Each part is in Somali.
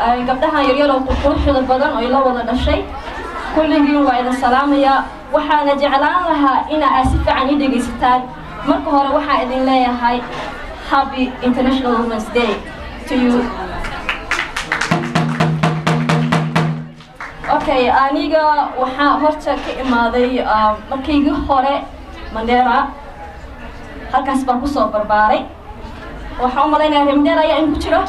gabdhahan yaryar oo quruxda badan oo ila wada dhashay kulligiin waa idin salaamayaa waxaana jeclaan lahaa ina aad si fiican ii dhegaysataan marka hore waxaa idin leeyahay happy international women's day to you okay aniga waxaa horta ka imaaday markaygii hore mandera halkaas baan kusoo barbaaray waxaan u malaynayaa reer mandera ayaa in ku jiro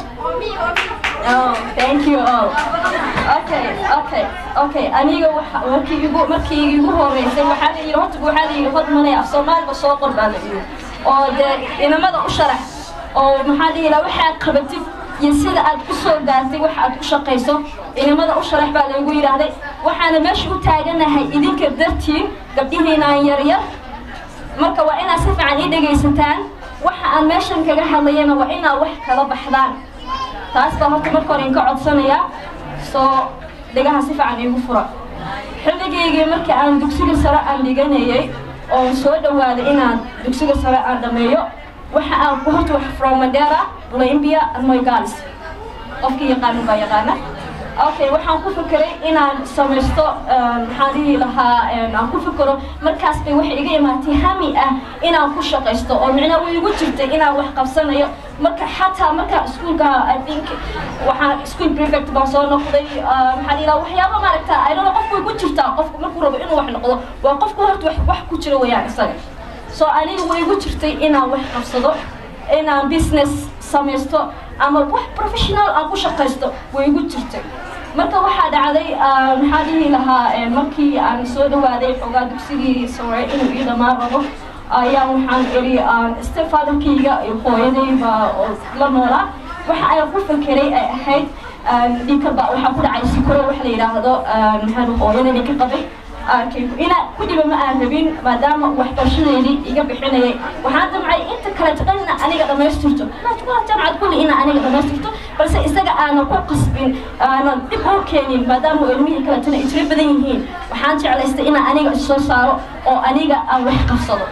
Oh, thank you all. Okay, okay, okay. Aniga waxa markii igu markii igu horeysay waxaa la yiri horta waxaa la yiri hod manay af Soomaaliga soo qor baa la yiri. Oo de inamada u sharax oo maxaa la yiri waxa aad qabatid iyo sida aad ku soo gaartay waxa aad ku shaqayso inamada u sharax baa lagu yiraahday waxaana meesha u taaganahay idinka dartiin gabdhihiinaan yar yar marka waa inaad si fiican ii dhegaysataan waxa aan meeshan kaga hadlayana waa inaad wax kala baxdaan taas baa horta marka hore inka codsanayaa soo dhegaha si fiican iigu fura xilligaygii markii aan dugsiga sare aan dhiganayay oo soo dhawaaday inaan dugsiga sare aan dhammeeyo waxa aan ku horta wax from Mandera, Olympia and Moygalis qofkii yaqaanin baa yaqaana okay waxaan ku fikiray inaan samaysto maxaan dhihi lahaa aan ku fikiro markaas bay waxay iga imaatay hami ah inaan ku shaqaysto oo micnaa way igu jirtay inaan wax qabsanayo marka xataa marka iskuulka i think waxaan school prefect baan soo noqday maxaan dhihi lahaa waxyaaba maaragta i don't know qofku way ku jirtaa qofku markuu rabo inuu wax noqdo waa qofku horta wax wax ku jira weeyaan isaga so aniga way igu jirtay inaan wax qabsado inaan business samaysto ama wax professional aan ku shaqaysto way igu jirtay marka waxaa dhacday maxaa dhihi lahaa markii aan soo dhawaaday xoogaa dugsigii sore inuu ii dhammaan rabo ayaa waxaan iri stepfatherkayga iyo hooyadayba oo la noolaa waxa ayaan ku fakeray ay ahayd dhinkaba waxaa ku dhacay sikoro wax la yidhaahdo maxaa hooyadayda ka qabay inaa ku dhiba ma aan rabin maadaama waxbarashadeydii iga bixinayay waxaan damcay inta kale taqanina aniga dhammaystirto jamcad kulli ina aniga dhammaystirto balse isaga aanan ku qasbin aanan dib u keenin maadaama ilmihii kaletana ay tiro badan yihiin waxaan jeclaystay inaan aniga issoo saaro oo aniga aan wax qabsado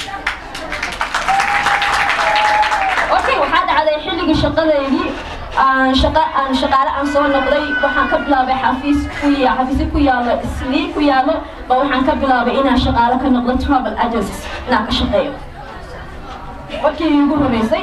okay waxaa dhacday xilligii shaqadeydii aan shaqa aan shaqaale aan soo noqday waxaan ka bilaabay xafiis ku ya xafiisyo ku yaalo islii ku yaalo ba waxaan ka bilaabay inaan shaqaale ka noqdo travel agencies inaan ka shaqeeyo markii igu horeysay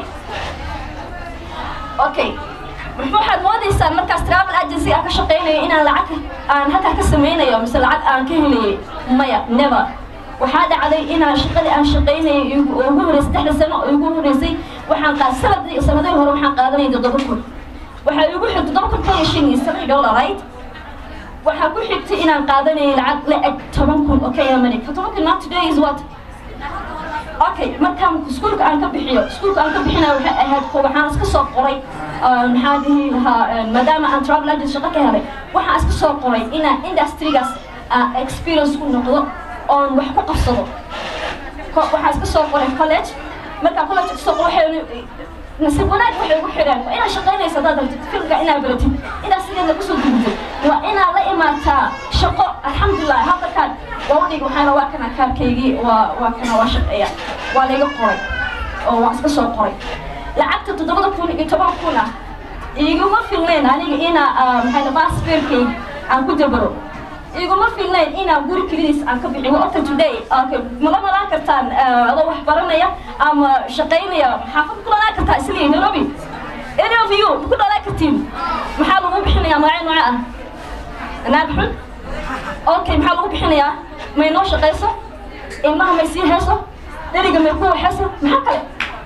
okay waxaad moodaysaan markaas travel agency aan ka shaqeynayo inaan lacag aan halkaa ka sameynayo mise lacag aan ka helayay maya never waxaa dhacday inaan shaqadii aan shaqeynayay ugu horeysay saddexda sano oo igu horeysay waxaan qaad sanadii sanadihii hore waxaan qaadanayay toddoba kun waxaa igu xigtay toddoba kun tan iyo shan iyo seven dollar right waxaa ku xigtay inaan qaadanayay lacag la eg toban kun oo ka yamanay toban kun not today is what okay markaan iskuulka aan ka bixiyo iskuulka aan ka bixinayo waxay ahayd waxaan iska soo qoray maxaa dhihi lahaa maadaama aan travel agent shaqo ka helay waxaan iska soo qoray inaan industrygaas experience ku noqdo oon wax ku qabsado waxaan iska soo qoray college markaan college kasoo qoro waxay nasiib wanaag waxay ugu xidheen waa inaad shaqaynaysa haddaad rabtid filmka inaad baratid inaad sideeda kusoo gudubtid waa inaad la imaataa shaqo alxamdulilah hadalkaan waa u dhig waxaana waa kana kaarkaygii waa waa kana waa shaqeeya waa layga qoray oo waan iska soo qoray lacagta toddobada kun iyo toban kun ah iguma filnayn aniga inaa maxay baasfeerkayga aan ku dabaro iguma filnayn inaan guri kelidiis aan ka bixin waa often today okay mala malaan kartaan adoo wax baranaya ama shaqaynaya maxaafad ku dhalaan kartaa isliin nairobi any of you ku dhalaan kartiin maxaa lagu bixinayaa magacyo nooce ah naag xun okay maxaa lagu bixinayaa may noo shaqayso ilmaha may sii hayso dheriga may ku waxayso maxaa kale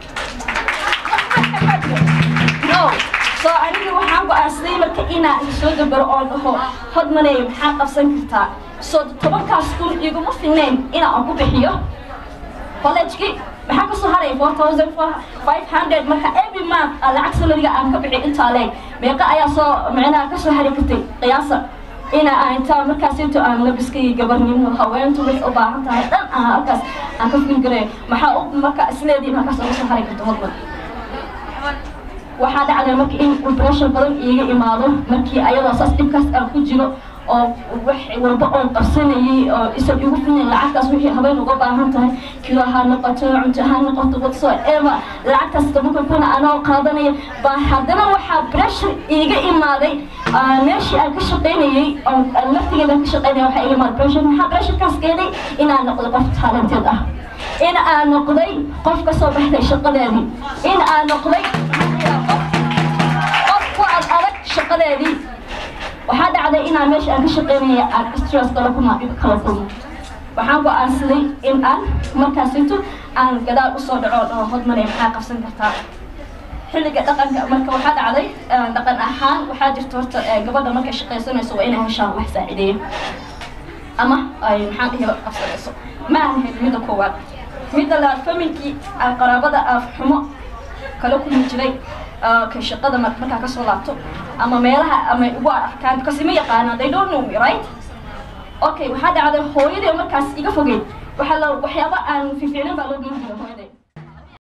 no so aniga waxaan go-aansaday marka inaan soo dabaro oo dhaho hodmanay maxaa qabsan kartaa so tobankaas kun iguma filnayn inaan ku bixiyo collegekii maxaa kasoo haray four thousand five hundred marka every month lacag salariga aan ka bixi intaa leeg meeqa ayaa soo micnaha kasoo hari kartay qiyaasa ina aan intaa markaas inta aan labiskay gabarnimo haweentu waxay u baahan tahay dhan aan halkaas aan ka fikirayo maxaa u marka isleedii halkaas uga soo hari karto hodman waxaa dhacday marka in pressure badan iiga imaado markii ayadoo saas dhibkaas aan ku jiro oo wax walba oon qabsanayay oo isan igu filnayn lacagtaas wixii habeen uga baahan tahay kilo ha noqoto cunto ha noqoto whatsoever lacagtaas tobanka kuna anoo qaadanaya baa haddana waxaa pressure iiga imaaday meeshii aan ka shaqaynayay oo laftigeeda ka shaqaynaya waxaa iga imaaday pressure maxaa pressurekaas keenay inaan noqdo qof talented ah in aan noqday qof ka soo baxday shaqadeedii in aan noqday qof ku ad adag shaqadeedii waxaa dhacday inaan meesha aan ka shaqaynaya aan stress kala kuma kala kulmo waxaan go-aansaday in aan markaasinto aan gadaal usoo dhaco dhaho hodmanay maxaa qabsan kartaa xilliga dhaqanka marka waxaa dhacday dhaqan ahaan waxaa jirta horta gabadha markay shaqaysanayso waa inay heshaan wax saacideeya ama ay maxaan dhihi qabsanayso ma aan helin midda koowaad midda labaad familkii qaraabada afxumo kala kulmi jiray ka shaqada markaa kasoo laabto ama meelaha ama ugu arkaan because ima yaqaanaan they don't know me right okay waxaa dhacday hooyadii oo markaas iga fogeyd waxaa la waxyaaba aan fiicnin baa loo geyn jiray hooyaday